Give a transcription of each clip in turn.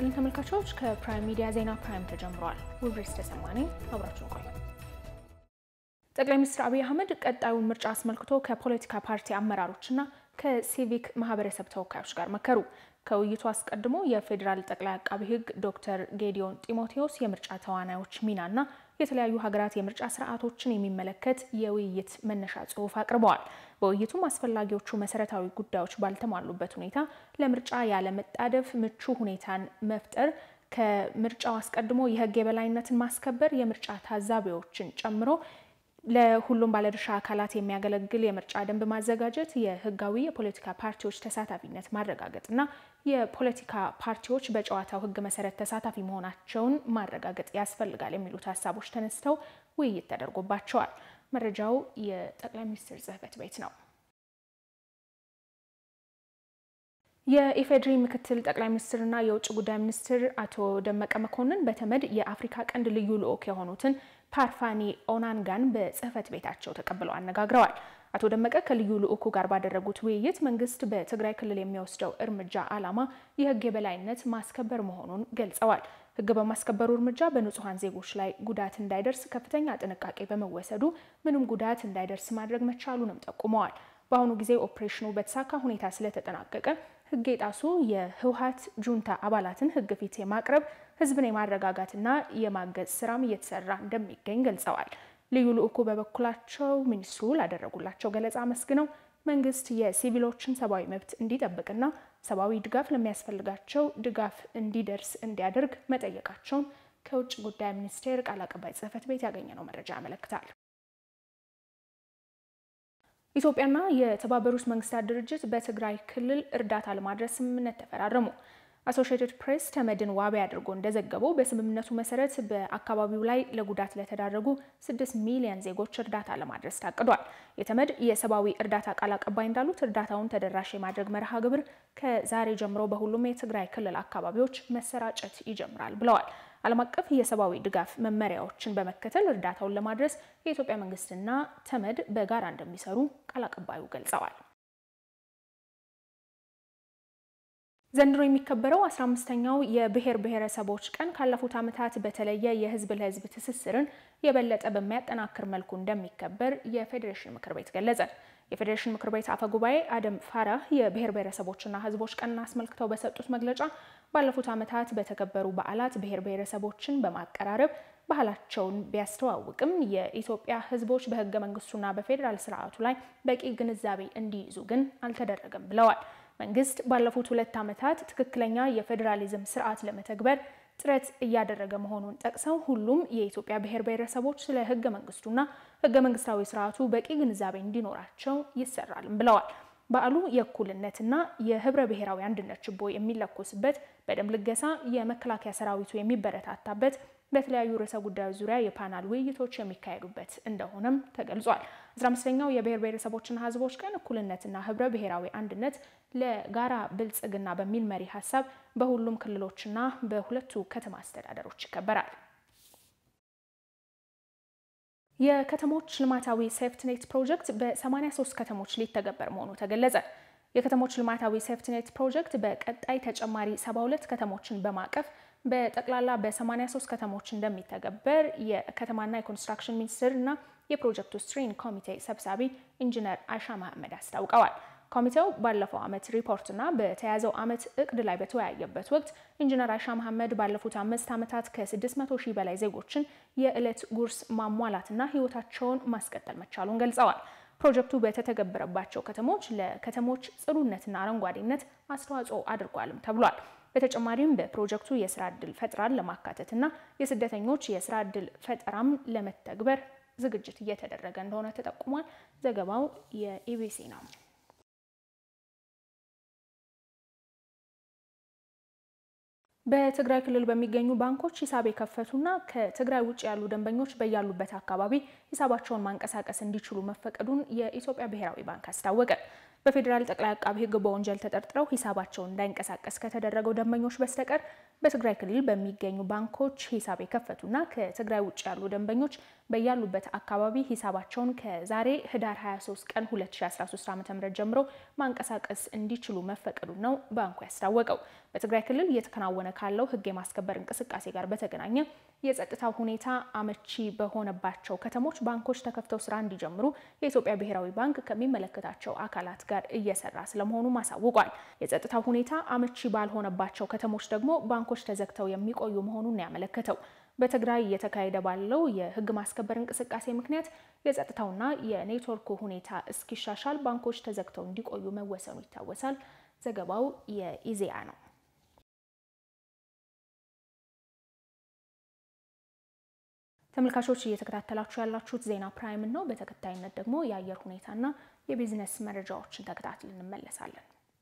ይስጥልኝ ተመልካቾች፣ ከፕራይም ሚዲያ ዜና ፕራይም ተጀምሯል። ውብሬስ ተሰማኔ አብራችሁን ቆዩ። ጠቅላይ ሚኒስትር አብይ አህመድ ቀጣዩን ምርጫ አስመልክቶ ከፖለቲካ ፓርቲ አመራሮችና ከሲቪክ ማህበረሰብ ተወካዮች ጋር መከሩ። ከውይይቱ አስቀድሞ የፌዴራል ጠቅላይ አቃቢ ሕግ ዶክተር ጌዲዮን ጢሞቴዎስ የምርጫ ተዋናዮች ሚናና የተለያዩ ሀገራት የምርጫ ስርዓቶችን የሚመለከት የውይይት መነሻ ጽሑፍ አቅርበዋል። በውይይቱም አስፈላጊዎቹ መሰረታዊ ጉዳዮች ባልተሟሉበት ሁኔታ ለምርጫ ያለመጣደፍ ምቹ ሁኔታን መፍጠር፣ ከምርጫው አስቀድሞ የህግ የበላይነትን ማስከበር፣ የምርጫ ታዛቢዎችን ጨምሮ ለሁሉም ባለድርሻ አካላት የሚያገለግል የምርጫ ደንብ ማዘጋጀት፣ የህጋዊ የፖለቲካ ፓርቲዎች ተሳታፊነት ማረጋገጥና የፖለቲካ ፓርቲዎች በጨዋታው ህግ መሰረት ተሳታፊ መሆናቸውን ማረጋገጥ ያስፈልጋል የሚሉት ሀሳቦች ተነስተው ውይይት ተደርጎባቸዋል። መረጃው የጠቅላይ ሚኒስትር ጽህፈት ቤት ነው። የኢፌዴሪ ምክትል ጠቅላይ ሚኒስትርና የውጭ ጉዳይ ሚኒስትር አቶ ደመቀ መኮንን በተመድ የአፍሪካ ቀንድ ልዩ ልዑክ የሆኑትን ፓርፋኒ ኦናንጋን በጽህፈት ቤታቸው ተቀብለው አነጋግረዋል። አቶ ደመቀ ከልዩ ልዑኩ ጋር ባደረጉት ውይይት መንግስት በትግራይ ክልል የሚወስደው እርምጃ ዓላማ የህግ የበላይነት ማስከበር መሆኑን ገልጸዋል። ህግ በማስከበሩ እርምጃ በንጹሐን ዜጎች ላይ ጉዳት እንዳይደርስ ከፍተኛ ጥንቃቄ በመወሰዱ ምንም ጉዳት እንዳይደርስ ማድረግ መቻሉንም ጠቁመዋል። በአሁኑ ጊዜ ኦፕሬሽኑ በተሳካ ሁኔታ ስለተጠናቀቀ ህግ የጣሱ የህወሀት ጁንታ አባላትን ህግ ፊት የማቅረብ ህዝብን የማረጋጋትና የማገዝ ስራም እየተሰራ እንደሚገኝ ገልጸዋል። ልዩ ልዑኩ በበኩላቸው ሚኒስትሩ ላደረጉላቸው ገለጻ አመስግነው መንግስት የሲቪሎችን ሰብአዊ መብት እንዲጠብቅና ሰብአዊ ድጋፍ ለሚያስፈልጋቸው ድጋፍ እንዲደርስ እንዲያደርግ መጠየቃቸውን ከውጭ ጉዳይ ሚኒስቴር ቃል አቀባይ ጽህፈት ቤት ያገኘነው መረጃ ያመለክታል። ኢትዮጵያና የተባበሩት መንግስታት ድርጅት በትግራይ ክልል እርዳታ ለማድረስ ስምምነት ተፈራረሙ። አሶሺየትድ ፕሬስ ተመድን ዋቢ አድርጎ እንደዘገበው በስምምነቱ መሰረት በአካባቢው ላይ ለጉዳት ለተዳረጉ ስድስት ሚሊዮን ዜጎች እርዳታ ለማድረስ ታቅዷል። የተመድ የሰብአዊ እርዳታ ቃል አቀባይ እንዳሉት እርዳታውን ተደራሽ የማድረግ መርሃ ግብር ከዛሬ ጀምሮ በሁሉም የትግራይ ክልል አካባቢዎች መሰራጨት ይጀምራል ብለዋል። ዓለም አቀፍ የሰብአዊ ድጋፍ መመሪያዎችን በመከተል እርዳታውን ለማድረስ የኢትዮጵያ መንግስትና ተመድ በጋራ እንደሚሰሩ ቃል አቀባዩ ገልጸዋል። ዘንድሮ የሚከበረው 15ኛው የብሔር ብሔረሰቦች ቀን ካለፉት ዓመታት በተለየ የህዝብ ለህዝብ ትስስርን የበለጠ በሚያጠናክር መልኩ እንደሚከበር የፌዴሬሽን ምክር ቤት ገለጸ። የፌዴሬሽን ምክር ቤት አፈ ጉባኤ አደም ፋራህ የብሔር ብሔረሰቦችና ህዝቦች ቀንን አስመልክተው በሰጡት መግለጫ ባለፉት ዓመታት በተከበሩ በዓላት ብሔር ብሔረሰቦችን በማቀራረብ ባህላቸውን ቢያስተዋውቅም የኢትዮጵያ ህዝቦች በህገ መንግስቱና በፌዴራል ስርዓቱ ላይ በቂ ግንዛቤ እንዲይዙ ግን አልተደረገም ብለዋል። መንግስት ባለፉት ሁለት ዓመታት ትክክለኛ የፌዴራሊዝም ስርዓት ለመተግበር ጥረት እያደረገ መሆኑን ጠቅሰው ሁሉም የኢትዮጵያ ብሔር ብሔረሰቦች ስለ ህገ መንግስቱና ህገ መንግስታዊ ስርዓቱ በቂ ግንዛቤ እንዲኖራቸው ይሰራልም ብለዋል። በዓሉ የእኩልነትና የህብረ ብሔራዊ አንድነት ችቦ የሚለኮስበት፣ በደም ልገሳ የመከላከያ ሰራዊቱ የሚበረታታበት፣ በተለያዩ ርዕሰ ጉዳዮች ዙሪያ የፓናል ውይይቶች የሚካሄዱበት እንደሆነም ተገልጿል። 15ኛው የብሔር ብሔረሰቦችና ህዝቦች ቀን እኩልነትና ህብረ ብሔራዊ አንድነት ለጋራ ብልጽግና በሚል መሪ ሀሳብ በሁሉም ክልሎችና በሁለቱ ከተማ አስተዳደሮች ይከበራል። የከተሞች ልማታዊ ሴፍትኔት ፕሮጀክት በ83 ከተሞች ሊተገበር መሆኑ ተገለጸ። የከተሞች ልማታዊ ሴፍትኔት ፕሮጀክት በቀጣይ ተጨማሪ 72 ከተሞችን በማቀፍ በጠቅላላ በ83 ከተሞች እንደሚተገበር የከተማና የኮንስትራክሽን ሚኒስቴር እና የፕሮጀክቱ ስትሪንግ ኮሚቴ ሰብሳቢ ኢንጂነር አይሻ መሐመድ አስታውቀዋል። ኮሚቴው ባለፈው ዓመት ሪፖርትና በተያዘው ዓመት እቅድ ላይ በተወያየበት ወቅት ኢንጂነር አይሻ መሐመድ ባለፉት አምስት ዓመታት ከ600 ሺህ በላይ ዜጎችን የዕለት ጉርስ ማሟላትና ህይወታቸውን ማስቀጠል መቻሉን ገልጸዋል። ፕሮጀክቱ በተተገበረባቸው ከተሞች ለከተሞች ጽዱነትና አረንጓዴነት አስተዋጽኦ አድርጓልም ተብሏል። በተጨማሪም በፕሮጀክቱ የስራ ዕድል ፈጠራን ለማካተትና የስደተኞች የስራ ዕድል ፈጠራም ለመተግበር ዝግጅት እየተደረገ እንደሆነ ተጠቁሟል። ዘገባው የኢቢሲ ነው። በትግራይ ክልል በሚገኙ ባንኮች ሂሳብ የከፈቱና ከትግራይ ውጭ ያሉ ደንበኞች በያሉበት አካባቢ ሂሳባቸውን ማንቀሳቀስ እንዲችሉ መፈቀዱን የኢትዮጵያ ብሔራዊ ባንክ አስታወቀ። በፌዴራል ጠቅላይ አቃቢ ሕግ በወንጀል ተጠርጥረው ሂሳባቸውን እንዳይንቀሳቀስ ከተደረገው ደንበኞች በስተቀር በትግራይ ክልል በሚገኙ ባንኮች ሂሳብ የከፈቱና ከትግራይ ውጭ ያሉ ደንበኞች በያሉበት አካባቢ ሂሳባቸውን ከዛሬ ህዳር 23 ቀን 2013 ዓ.ም ጀምሮ ማንቀሳቀስ እንዲችሉ መፈቀዱ ነው ባንኩ ያስታወቀው። በትግራይ ክልል እየተከናወነ ካለው ሕግ የማስከበር እንቅስቃሴ ጋር በተገናኘ የጸጥታው ሁኔታ አመቺ በሆነባቸው ከተሞች ባንኮች ተከፍተው ስራ እንዲጀምሩ የኢትዮጵያ ብሔራዊ ባንክ ከሚመለከታቸው አካላት ጋር እየሰራ ስለመሆኑም አሳውቋል። የጸጥታው ሁኔታ አመቺ ባልሆነባቸው ከተሞች ደግሞ ባንኮች ተዘግተው የሚቆዩ መሆኑን ያመለከተው በትግራይ እየተካሄደ ባለው የህግ ማስከበር እንቅስቃሴ ምክንያት የጸጥታውና የኔትወርኩ ሁኔታ እስኪሻሻል ባንኮች ተዘግተው እንዲቆዩ መወሰኑ ይታወሳል። ዘገባው የኢዜአ ነው። ተመልካቾች እየተከታተላችሁ ያላችሁት ዜና ፕራይም ነው። በተከታይነት ደግሞ የአየር ሁኔታና የቢዝነስ መረጃዎችን ተከታትል እንመለሳለን።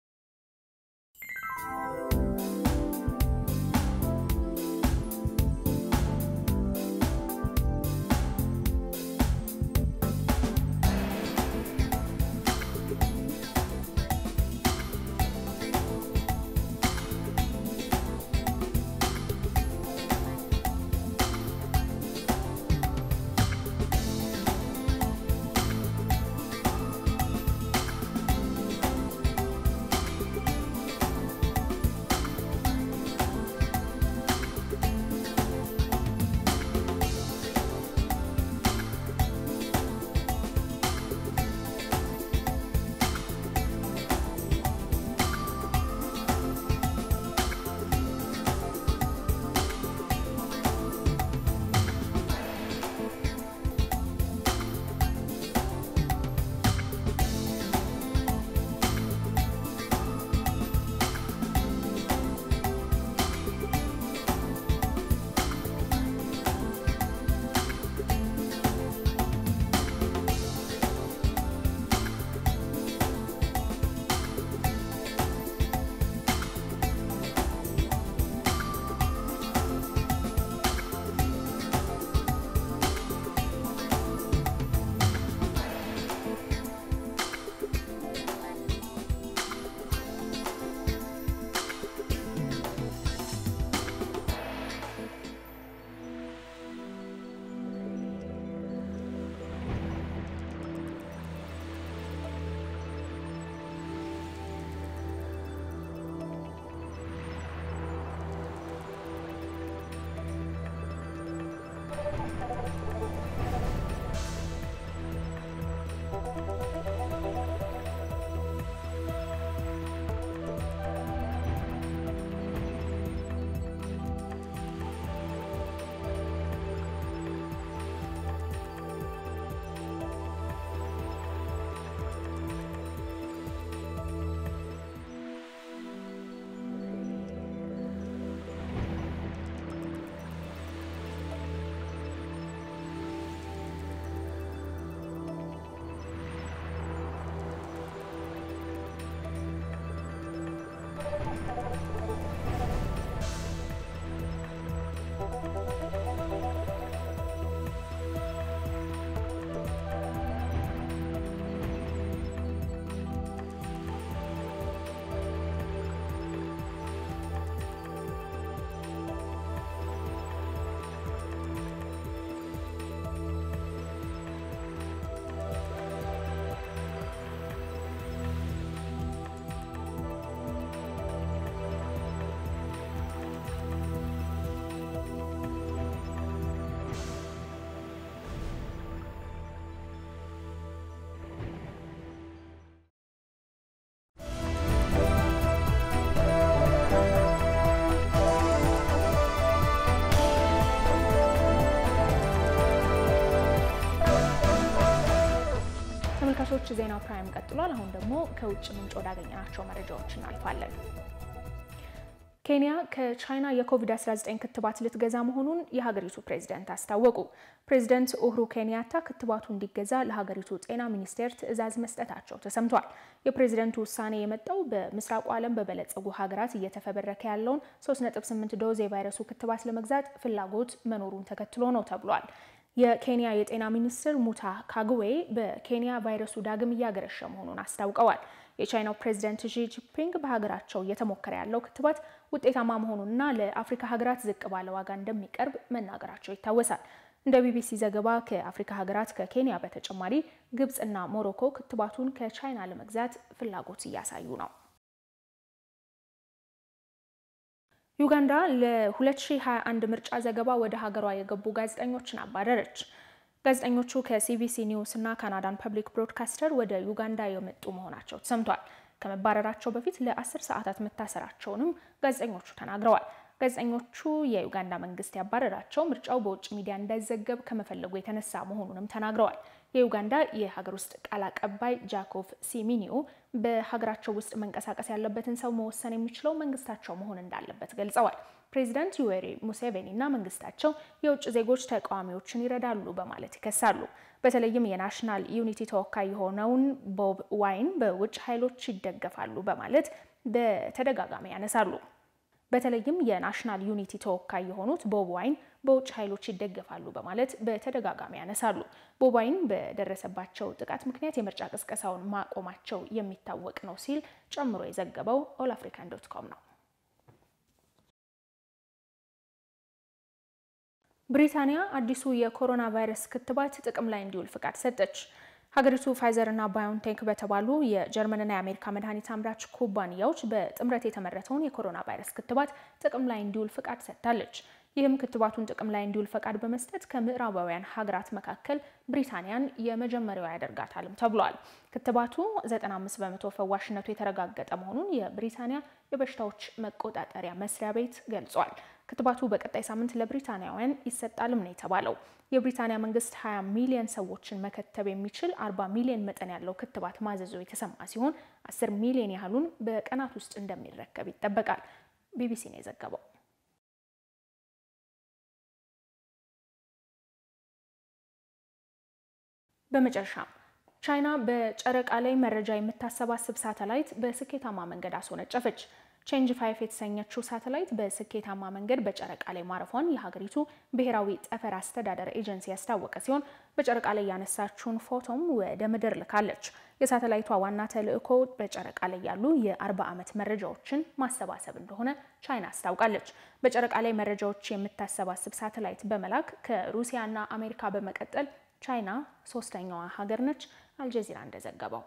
ተመልካቾች ዜናው ፕራይም ቀጥሏል። አሁን ደግሞ ከውጭ ምንጭ ወዳገኘናቸው መረጃዎች እናልፋለን። ኬንያ ከቻይና የኮቪድ-19 ክትባት ልትገዛ መሆኑን የሀገሪቱ ፕሬዝደንት አስታወቁ። ፕሬዝደንት ኡሁሩ ኬንያታ ክትባቱ እንዲገዛ ለሀገሪቱ ጤና ሚኒስቴር ትዕዛዝ መስጠታቸው ተሰምቷል። የፕሬዝደንቱ ውሳኔ የመጣው በምስራቁ ዓለም በበለጸጉ ሀገራት እየተፈበረከ ያለውን 3.8 ዶዝ የቫይረሱ ክትባት ለመግዛት ፍላጎት መኖሩን ተከትሎ ነው ተብሏል። የኬንያ የጤና ሚኒስትር ሙታ ካግዌ በኬንያ ቫይረሱ ዳግም እያገረሸ መሆኑን አስታውቀዋል። የቻይናው ፕሬዚደንት ሺ ጂንፒንግ በሀገራቸው እየተሞከረ ያለው ክትባት ውጤታማ መሆኑንና ለአፍሪካ ሀገራት ዝቅ ባለ ዋጋ እንደሚቀርብ መናገራቸው ይታወሳል። እንደ ቢቢሲ ዘገባ ከአፍሪካ ሀገራት ከኬንያ በተጨማሪ ግብጽና ሞሮኮ ክትባቱን ከቻይና ለመግዛት ፍላጎት እያሳዩ ነው። ዩጋንዳ ለ2021 ምርጫ ዘገባ ወደ ሀገሯ የገቡ ጋዜጠኞችን አባረረች። ጋዜጠኞቹ ከሲቢሲ ኒውስ እና ካናዳን ፐብሊክ ብሮድካስተር ወደ ዩጋንዳ የመጡ መሆናቸው ተሰምቷል። ከመባረራቸው በፊት ለአስር ሰዓታት መታሰራቸውንም ጋዜጠኞቹ ተናግረዋል። ጋዜጠኞቹ የዩጋንዳ መንግስት ያባረራቸው ምርጫው በውጭ ሚዲያ እንዳይዘገብ ከመፈለጉ የተነሳ መሆኑንም ተናግረዋል። የዩጋንዳ የሀገር ውስጥ ቃል አቀባይ ጃኮቭ ሲሚኒዮ በሀገራቸው ውስጥ መንቀሳቀስ ያለበትን ሰው መወሰን የሚችለው መንግስታቸው መሆን እንዳለበት ገልጸዋል። ፕሬዚዳንት ዩዌሪ ሙሴቬኒ እና መንግስታቸው የውጭ ዜጎች ተቃዋሚዎችን ይረዳሉ በማለት ይከሳሉ። በተለይም የናሽናል ዩኒቲ ተወካይ የሆነውን ቦብ ዋይን በውጭ ኃይሎች ይደገፋሉ በማለት በተደጋጋሚ ያነሳሉ። በተለይም የናሽናል ዩኒቲ ተወካይ የሆኑት ቦብ ዋይን በውጭ ኃይሎች ይደገፋሉ በማለት በተደጋጋሚ ያነሳሉ። ቦብ ዋይን በደረሰባቸው ጥቃት ምክንያት የምርጫ ቅስቀሳውን ማቆማቸው የሚታወቅ ነው ሲል ጨምሮ የዘገበው ኦል አፍሪካን ዶት ኮም ነው። ብሪታንያ አዲሱ የኮሮና ቫይረስ ክትባት ጥቅም ላይ እንዲውል ፍቃድ ሰጠች። ሀገሪቱ ፋይዘር እና ባዮንቴክ በተባሉ የጀርመንና የአሜሪካ መድኃኒት አምራች ኩባንያዎች በጥምረት የተመረተውን የኮሮና ቫይረስ ክትባት ጥቅም ላይ እንዲውል ፍቃድ ሰጥታለች። ይህም ክትባቱን ጥቅም ላይ እንዲውል ፈቃድ በመስጠት ከምዕራባውያን ሀገራት መካከል ብሪታንያን የመጀመሪያዋ ያደርጋታልም ተብሏል። ክትባቱ 95 በመቶ ፈዋሽነቱ የተረጋገጠ መሆኑን የብሪታንያ የበሽታዎች መቆጣጠሪያ መስሪያ ቤት ገልጿል። ክትባቱ በቀጣይ ሳምንት ለብሪታንያውያን ይሰጣልም ነው የተባለው። የብሪታንያ መንግስት 20 ሚሊዮን ሰዎችን መከተብ የሚችል 40 ሚሊዮን መጠን ያለው ክትባት ማዘዙ የተሰማ ሲሆን 10 ሚሊዮን ያህሉን በቀናት ውስጥ እንደሚረከብ ይጠበቃል። ቢቢሲ ነው የዘገበው። በመጨረሻም ቻይና በጨረቃ ላይ መረጃ የምታሰባስብ ሳተላይት በስኬታማ መንገድ አስወነጨፈች። ቼንጅ ፋይፍ የተሰኘችው ሳተላይት በስኬታማ መንገድ በጨረቃ ላይ ማረፏን የሀገሪቱ ብሔራዊ ጠፈር አስተዳደር ኤጀንሲ ያስታወቀ ሲሆን በጨረቃ ላይ ያነሳችውን ፎቶም ወደ ምድር ልካለች። የሳተላይቷ ዋና ተልዕኮ በጨረቃ ላይ ያሉ የ40 ዓመት መረጃዎችን ማሰባሰብ እንደሆነ ቻይና አስታውቃለች። በጨረቃ ላይ መረጃዎች የምታሰባስብ ሳተላይት በመላክ ከሩሲያና አሜሪካ በመቀጠል ቻይና ሶስተኛዋ ሀገር ነች። አልጀዚራ እንደዘገበው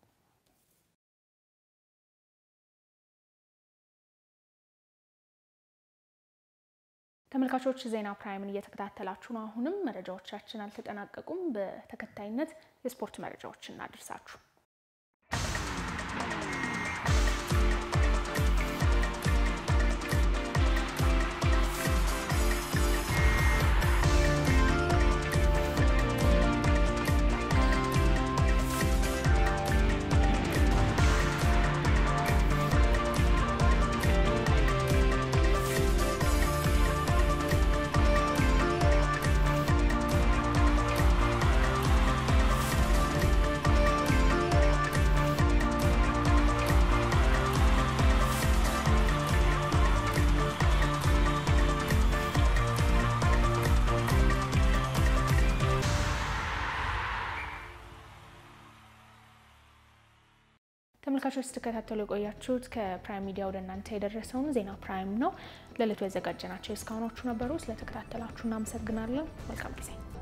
ተመልካቾች ዜና ፕራይምን እየተከታተላችሁ ነው። አሁንም መረጃዎቻችን አልተጠናቀቁም። በተከታይነት የስፖርት መረጃዎችን እናድርሳችሁ። ተመልካቾች ስትከታተሉ የቆያችሁት ከፕራይም ሚዲያ ወደ እናንተ የደረሰውን ዜና ፕራይም ነው። ለዕለቱ ያዘጋጀናቸው የእስካሁኖቹ ነበሩ። ስለተከታተላችሁ እናመሰግናለን። መልካም ጊዜ